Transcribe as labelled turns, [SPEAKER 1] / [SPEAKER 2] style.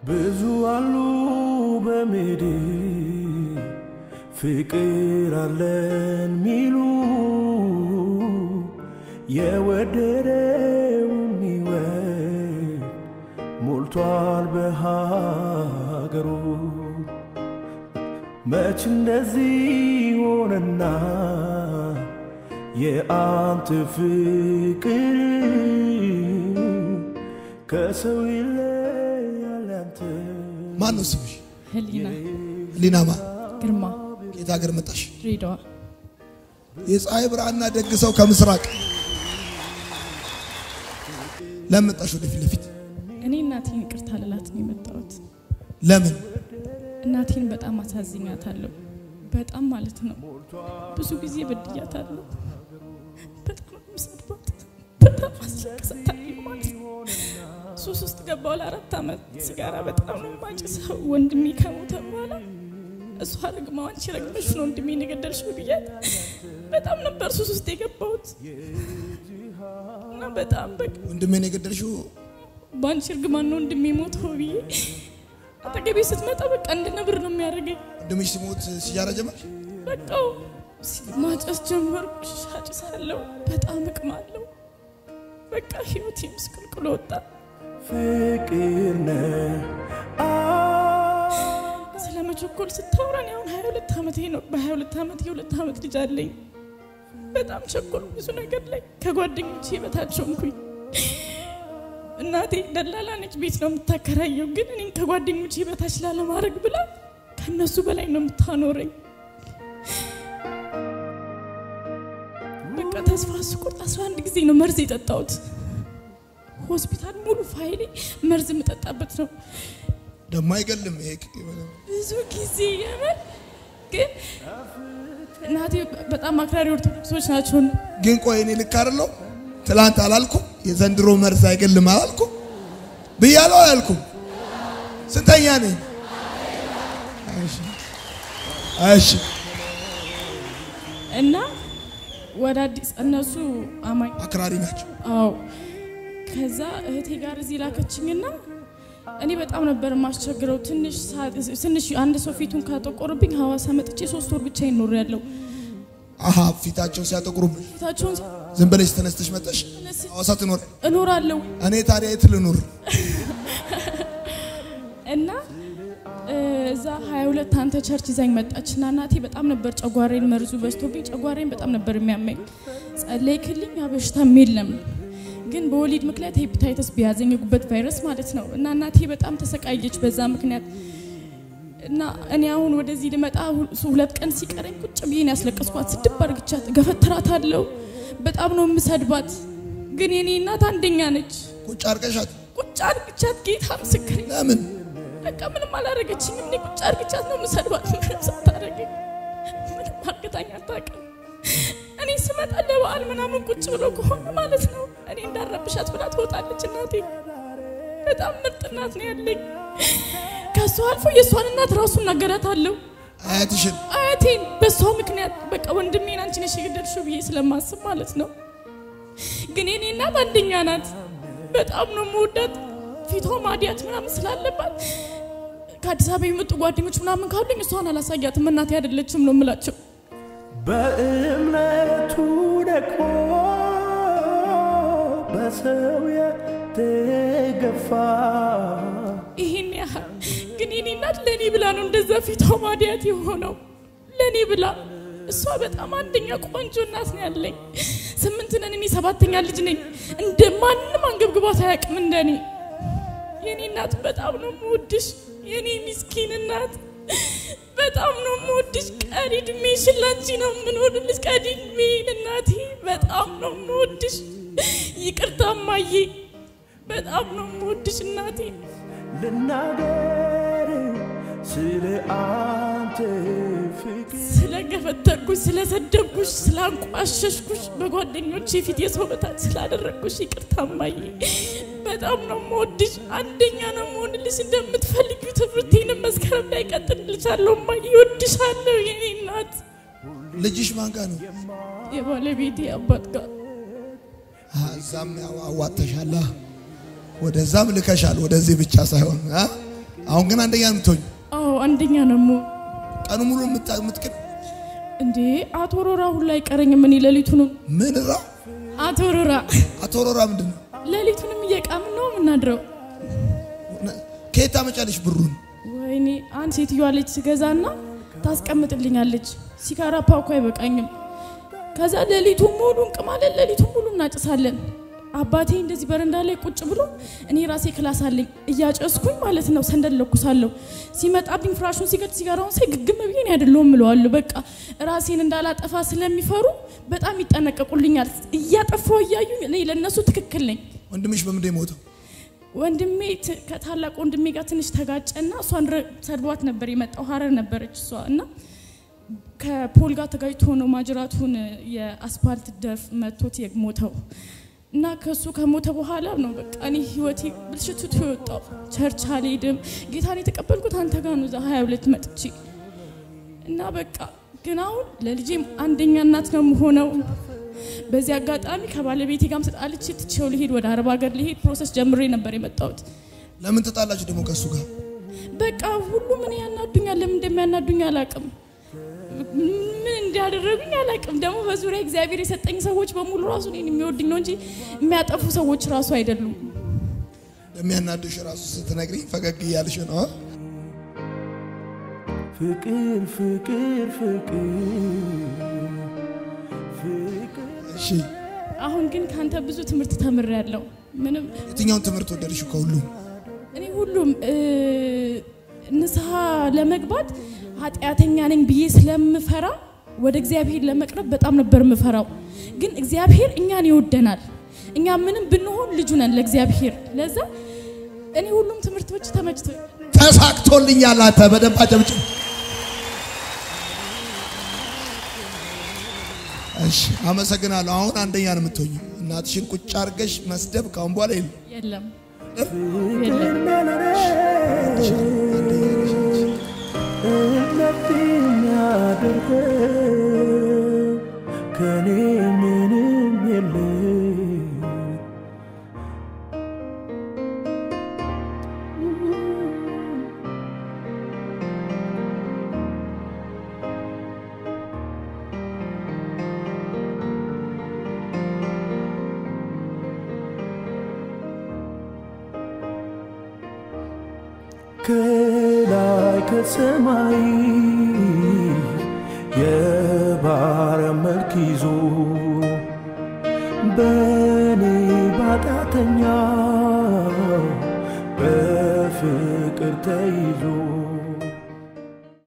[SPEAKER 1] ብዙ አሉ በምድር ፍቅር አለን ሚሉ የወደደውን ሕይወት ሞልቷል በሀገሩ። መች እንደዚህ ሆነና የአንተ ፍቅር ከሰው ይለያል ያንተ
[SPEAKER 2] ማን ነው ስምሽ?
[SPEAKER 3] ህሊና
[SPEAKER 2] ህሊናማ
[SPEAKER 3] ግርማ
[SPEAKER 2] ከየት ሀገር መጣሽ?
[SPEAKER 3] ድሬዳዋ
[SPEAKER 2] የፀሐይ ብርሃንና ደግ ሰው ከምስራቅ ለምን መጣሽ ወደ ፊት ለፊት?
[SPEAKER 3] እኔ እናቴን ይቅርታ ልላት ነው የመጣሁት።
[SPEAKER 2] ለምን
[SPEAKER 3] እናቴን በጣም አሳዝኛታለሁ። በጣም ማለት ነው። ብዙ ጊዜ በድያታለሁ። በጣም የምሰድባት፣ በጣም አስለቅሳታለሁ ማለት ነው። ሱስ ውስጥ ገባሁ ለአራት ዓመት። ሲጋራ በጣም ነው የማጨሰው። ወንድሜ ከሞተ በኋላ እሷ ረግማው አንቺ ረግመሽ ነው ወንድሜን የገደልሽው ብያት በጣም ነበር ሱስ ውስጥ የገባሁት እና በጣም በቃ
[SPEAKER 2] ወንድሜን የገደልሽው
[SPEAKER 3] በአንቺ እርግማን ነው ወንድሜ ሞተው ብዬ አጠገቤ ስትመጣ በቃ እንደ ነብር ነው የሚያደርገኝ።
[SPEAKER 2] ወንድምሽ ሲሞት ሲጃራ ጀመር?
[SPEAKER 3] በቃው ማጨስ ጀመርኩ። አጭሳለሁ፣ በጣም እቅማለሁ። በቃ ህይወቴ ምስቅልቅሎ ወጣ።
[SPEAKER 1] ፍቅር ነህ
[SPEAKER 3] ስለ መቸኮል ስታወራን አሁን 22 ዓመቴ ነው። በ22 ዓመት የሁለት ዓመት ልጅ አለኝ። በጣም ቸኮል ብዙ ነገር ላይ ከጓደኞቼ በታች ሆንኩኝ። እናቴ ደላላ ነች፣ ቤት ነው የምታከራየው። ግን እኔን ከጓደኞቼ በታች ላለማድረግ ብላ ከነሱ በላይ ነው የምታኖረኝ። በቃ ተስፋ ስቆርጥ 11 ጊዜ ነው መርዝ የጠጣሁት። ሆስፒታል ሙሉ ፋይሌ መርዝ የምጠጣበት ነው።
[SPEAKER 2] ደግሞ አይገልም። ይሄ
[SPEAKER 3] ብዙ ጊዜ የምር ግን እናቴ በጣም አክራሪ ኦርቶዶክሶች ናቸው።
[SPEAKER 2] ግን ቆይ እኔ ልክ አይደለሁ? ትላንት አላልኩም? የዘንድሮ መርዝ አይገልም አላልኩም? ብያለሁ አላልኩም? ስንተኛ ነኝ? እሺ እሺ
[SPEAKER 3] እና ወደ አዲስ እነሱ አማኝ
[SPEAKER 2] አክራሪ ናቸው።
[SPEAKER 3] አዎ። ከዛ እህቴ ጋር እዚህ ላከችኝና እኔ በጣም ነበር የማስቸግረው። ትንሽ ሰዓት- ትንሽ አንድ ሰው ፊቱን ካጠቆርብኝ ሐዋሳ መጥቼ ሶስት ወር ብቻ ይኖር ያለው
[SPEAKER 2] አሀ ፊታቸው ሲያጠቁሩብሽ
[SPEAKER 3] ፊታቸውን
[SPEAKER 2] ዝም ብለሽ ተነስተሽ መጠሽ ሐዋሳ ትኖር።
[SPEAKER 3] እኖራለሁ
[SPEAKER 2] እኔ ታዲያ የት ልኑር?
[SPEAKER 3] እና እ፣ እዛ 22 አንተ ቸርች ይዛኝ መጣችና እናቴ በጣም ነበር ጨጓሬን መርዙ በዝቶብኝ ጨጓሬን በጣም ነበር የሚያመኝ። ጸለይክልኝ፣ ያ በሽታም የለም ግን በወሊድ ምክንያት ሄፓታይተስ ቢያዘኝ የጉበት ቫይረስ ማለት ነው። እና እናቴ በጣም ተሰቃየች በዛ ምክንያት እና እኔ አሁን ወደዚህ ልመጣ ሁ- ሁለት ቀን ሲቀረኝ ቁጭ ብዬ ነው ያስለቀስኳት። ስድብ አርግቻት ገፈትራታለሁ። በጣም ነው የምሰድባት። ግን የኔ እናት አንደኛ ነች።
[SPEAKER 2] ቁጭ አርቀሻት
[SPEAKER 3] ቁጭ አርግቻት ጌታ ምስክሬ
[SPEAKER 2] ለምን?
[SPEAKER 3] በቃ ምንም አላረገችኝም። እኔ ቁጭ አርግቻት ነው የምሰድባት። ምንም ሳታረገኝ ምንም አርግታኝ አታውቅም። እኔ ስመጣ ለበዓል ምናምን ቁጭ ብሎ ከሆነ ማለት ነው እኔ እንዳረብሻት ብላ ትወጣለች። እናቴ በጣም ምርጥ እናት ነው ያለኝ። ከሷ አልፎ የእሷን እናት ራሱ እናገራታለሁ።
[SPEAKER 2] አያትሽን
[SPEAKER 3] አያቴን በሷ ምክንያት በቃ ወንድሜን አንቺ ነሽ የገደልሽው ብዬ ስለማስብ ማለት ነው። ግን የኔ እናት አንደኛ ናት። በጣም ነው የምወዳት። ፊቷ ማዲያት ምናምን ስላለባት ከአዲስ አበባ የመጡ ጓደኞች ምናምን ካሉኝ እሷን አላሳያትም። እናቴ አይደለችም ነው የምላቸው።
[SPEAKER 1] በእምነቱ ደግሞ በሰው የተገፋ
[SPEAKER 3] ይሄን ያህል ግን የኔ እናት ለእኔ ብላ ነው እንደዛ ፊቷ ማዲያት የሆነው ለእኔ ብላ። እሷ በጣም አንደኛ ቆንጆ እናት ነው ያለኝ። ስምንት ነን፣ እኔ ሰባተኛ ልጅ ነኝ። እንደ ማንም አንገብግቧት አያውቅም እንደኔ። የኔ እናት በጣም ነው የምወድሽ፣ የኔ ሚስኪን እናት በጣም ነው የምወድሽ። ቀሪ እድሜሽን ላንቺ ነው የምኖርልሽ። ቀሪ እድሜን እናቴ በጣም ነው የምወድሽ። ይቅርታ እማዬ፣ በጣም ነው የምወድሽ እናቴ።
[SPEAKER 1] ልናገር ስለ አንተ ፍቅር
[SPEAKER 3] ስለገፈተርኩሽ፣ ስለሰደብኩሽ፣ ስላንቋሸሽኩሽ፣ በጓደኞቼ ፊት የሰው በታች ስላደረግኩሽ ይቅርታ እማዬ። በጣም ነው የምወድሽ። አንደኛ ነው የምሆንልሽ። እንደምትፈልጊው ትምህርቴንም መስከረም ላይ ቀጥልልሻለሁ እማዬ። እወድሻለሁ የኔ እናት።
[SPEAKER 2] ልጅሽ ማን ጋር ነው?
[SPEAKER 3] የባለቤቴ አባት ጋር
[SPEAKER 2] አ፣ እዛም ያው አዋጥተሻላ፣ ወደዛም ልከሻል። ወደዚህ ብቻ ሳይሆን አ? አሁን ግን አንደኛ ነው የምትሆኝ።
[SPEAKER 3] አዎ አንደኛ ነው የምሆን።
[SPEAKER 2] ቀኑ ሙሉ የምታ- የምትቅድ
[SPEAKER 3] እንዴ አቶ ሮራ ሁላ አይቀረኝም። እኔ ሌሊቱንም
[SPEAKER 2] ምን ራ
[SPEAKER 3] አቶ ሮራ
[SPEAKER 2] አቶ ሮራ ምንድን ነው?
[SPEAKER 3] ሌሊቱንም እየቃምን ነው የምናድረው።
[SPEAKER 2] ከየት ታመጫለሽ ብሩን?
[SPEAKER 3] ወይኔ አንድ ሴትዮዋ ልጅ ስገዛና ታስቀምጥልኛለች። ሲጋራ ፓኮ አይበቃኝም። ከዛ ሌሊቱን ሙሉ እንቅማለን፣ ሌሊቱን ሙሉ እናጭሳለን። አባቴ እንደዚህ በረንዳ ላይ ቁጭ ብሎ እኔ ራሴ ክላስ አለኝ እያጨስኩኝ ማለት ነው። ሰንደል ለኩሳለሁ። ሲመጣብኝ ፍራሹን ሲገድ ሲጋራውን ሳይ ግግም ብዬ እኔ አይደለሁም እለዋለሁ። በቃ ራሴን እንዳላጠፋ ስለሚፈሩ በጣም ይጠነቀቁልኛል። እያጠፋው እያዩኝ እኔ ለእነሱ ትክክል ነኝ።
[SPEAKER 2] ወንድምሽ በምንድን የሞተው?
[SPEAKER 3] ወንድሜ ት- ከታላቅ ወንድሜ ጋር ትንሽ ተጋጨና እሷን ረ- ሰድቧት ነበር የመጣው ሀረር ነበረች እሷ እና ከፖል ጋር ተጋጭቶ ነው ማጅራቱን የአስፓልት ደፍ መቶት የሞተው እና ከሱ ከሞተ በኋላ ነው በቃ እኔ ህይወቴ ብልሽትቱ የወጣው። ቸርች አልሄድም። ጌታን የተቀበልኩት አንተ ጋር ነው እዛ ሀያ ሁለት መጥቼ እና በቃ ግን አሁን ለልጄም አንደኛ እናት ነው የምሆነው። በዚህ አጋጣሚ ከባለቤቴ ጋርም ተጣልቼ ትቼው ልሄድ ወደ አረብ ሀገር ልሄድ ፕሮሰስ ጀምሬ ነበር የመጣሁት።
[SPEAKER 2] ለምን ተጣላችሁ ደግሞ ከእሱ ጋር?
[SPEAKER 3] በቃ ሁሉም እኔ ያናዱኛል። ለምን እንደሚያናዱኝ አላቅም። ምን እንዲያደረጉኝ አላቅም። ደግሞ በዙሪያ እግዚአብሔር የሰጠኝ ሰዎች በሙሉ ራሱ እኔን የሚወድኝ ነው እንጂ የሚያጠፉ ሰዎች ራሱ አይደሉም።
[SPEAKER 2] ለሚያናድሽ ራሱ ስትነግሪኝ ፈገግ እያልሽ ነው። አ?
[SPEAKER 1] ፍቅር ፍቅር ፍቅር ፍቅር
[SPEAKER 2] እሺ
[SPEAKER 3] አሁን ግን ካንተ ብዙ ትምህርት ተምሬያለሁ። ምንም
[SPEAKER 2] የትኛውን ትምህርት ወደድሽ ከሁሉም?
[SPEAKER 3] እኔ ሁሉም እ፣ ንስሐ ለመግባት ኃጢአተኛ ነኝ ብዬ ስለምፈራ ወደ እግዚአብሔር ለመቅረብ በጣም ነበር የምፈራው። ግን እግዚአብሔር እኛን ይወደናል። እኛ ምንም ብንሆን ልጁ ነን ለእግዚአብሔር። ለዛ እኔ ሁሉም ትምህርቶች ተመችቶ
[SPEAKER 2] ተሳክቶልኛል። አንተ በደንብ አጨብጭብ። እሺ አመሰግናለሁ። አሁን አንደኛ ነው የምትሆኝ። እናትሽን ቁጭ አድርገሽ መስደብ ካሁን በኋላ የለም።
[SPEAKER 3] የለም
[SPEAKER 1] ፍቅር
[SPEAKER 3] የለም።
[SPEAKER 1] መለለሽ
[SPEAKER 2] አንደኛ ነሽ አንቺ።
[SPEAKER 1] እምነት የሚያደርገው ከኔ ምንም የለም ከላይ ከሰማይ የባሪያ መልክ ይዞ በኔ ባጣተኛ በፍቅር ተይዞ